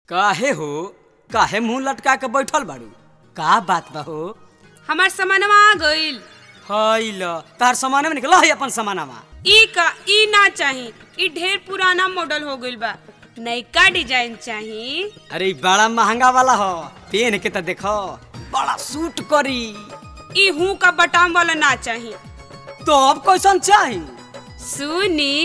काहे हो काहे मुंह लटका के बैठल बाड़ू का बात बा हो हमार सामानवा आ गइल हई ल तार सामान में निकल है अपन सामानवा ई का ई ना चाही ई ढेर पुराना मॉडल हो गइल बा नयका डिजाइन चाही अरे इ बड़ा महंगा वाला हो पेन के त देखो बड़ा सूट करी ई हूँ का बटाम वाला ना चाही तो अब कैसन चाही सुनी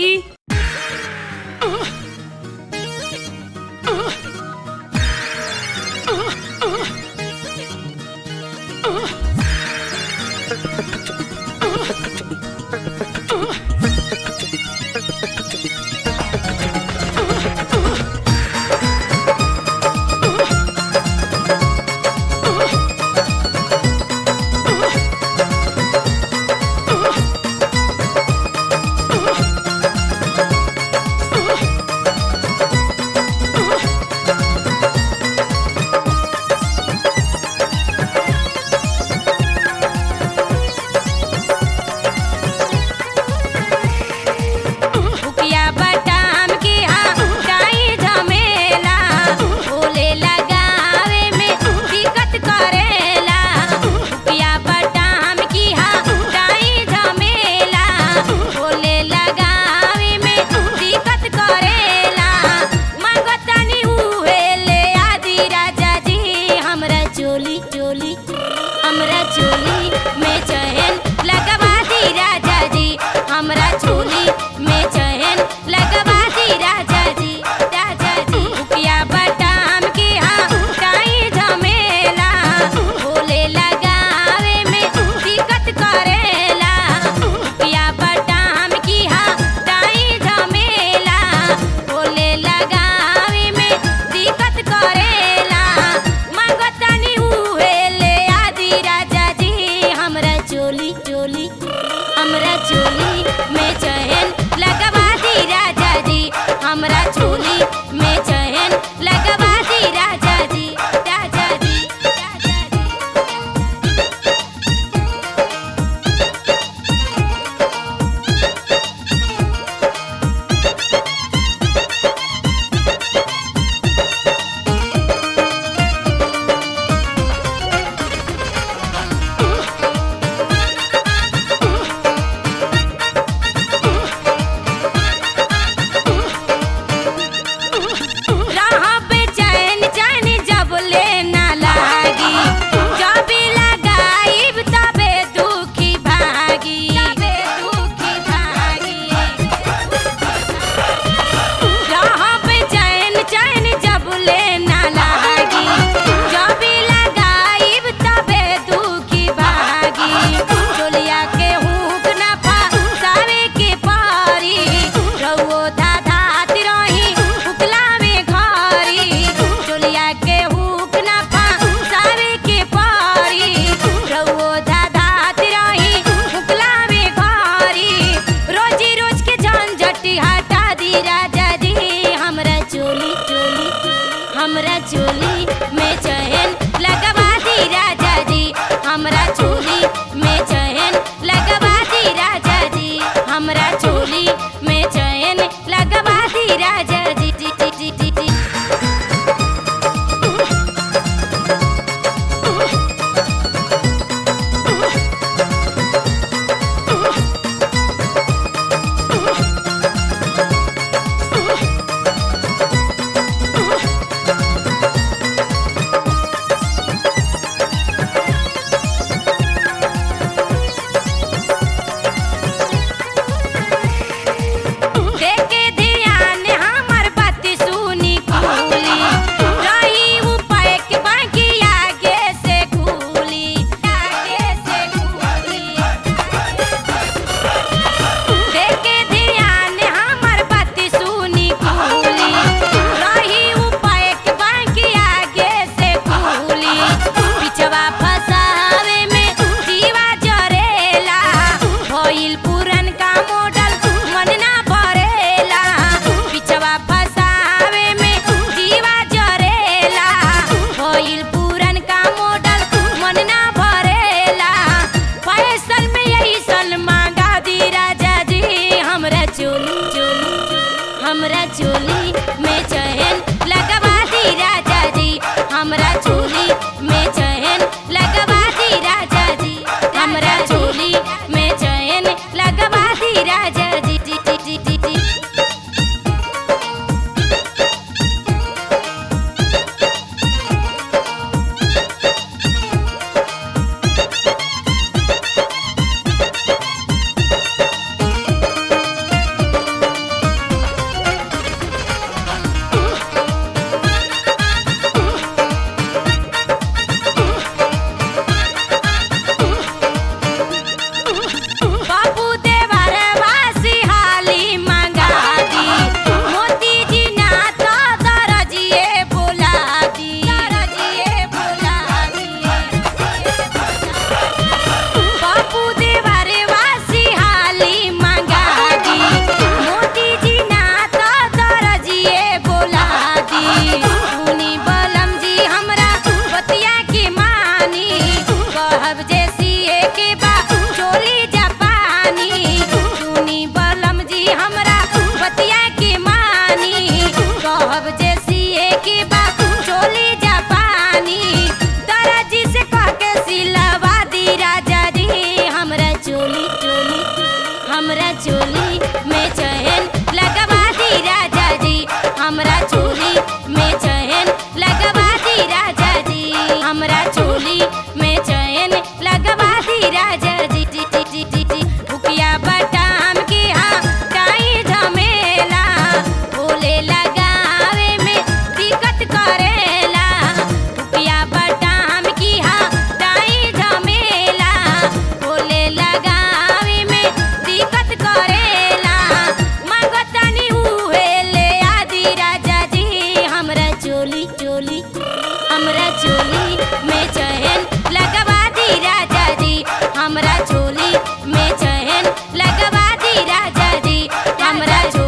भुकिया बटाम की हटाई झमेला बोले लगावे में दिक्कत करेला भुकिया बटाम की हटाई झमेला बोले लगावे में दिक्कत करेला मांगतानी उहे ले आदि राजा जी हमरा चोली चोली हमरा चोली में चहन लगवा दी राजा जी हमरा चोली में चहन लगवा दी राजा जी राजा जी रुपया बटाम के हटाई झमेला बोले लगावे में दिक्कत करेला रुपया बटाम की हटाई झमेला बोले लगावे में दिक्कत करेला मांगतानी उहे ले आदि राजा जी हमरा चोली चोली हमरा चोली में चहन लगवा दी राजा जी हमरा चोली में चहन लगवा दी राजा जी राजा जी राजा जी राह पे चैन चैन जब ले ना लागी जब लगाईब तबे दुखी भागी तबे दुखी भागी राह पे चैन चैन जब ले ना लागी जब लगाईब तबे दुखी भागी चोलिया के हुक ना फसावे के पारी रउओ धाधात रही हुकला में घरी चोलिया के हुक ना फसावे के पारी रउओ धाधात रही हुकला में घरी रोजी रोज के झंझटी हटा दी राजा जी हमरा चोली चोली हमरा चोली में चहन लगवा दी राजा जी हमरा चोली में चहन लगवा दी राजा जी हमरा चोली में चहन लगवा दी राजा जी जी जी जी जी जी देखे जे सिए की बा चोली जापानी दर्जी से कह के सिलवा दी राजा जी हमरा चोली चोली हमरा चोली में चैन लगवा दी राजा जी हमरा चोली में चैन लगवा दी राजा जी हमरा चोली में चैन लगवा दी राजा जी जी जी जी जी जी भुकिया बटाम की हाँ काई झमेला बोले लगावे में दिक्कत करेला भुकिया बटाम की हाँ काई झमेला बोले लगावे में दिक्कत करेला मांगतानी उहे ले आदि राजा जी हमरा चोली चोली हमरा चोली में चैन लगवा दी राजा जी हमरा चोली में चैन लगवा दी राजा जी हमरा चोली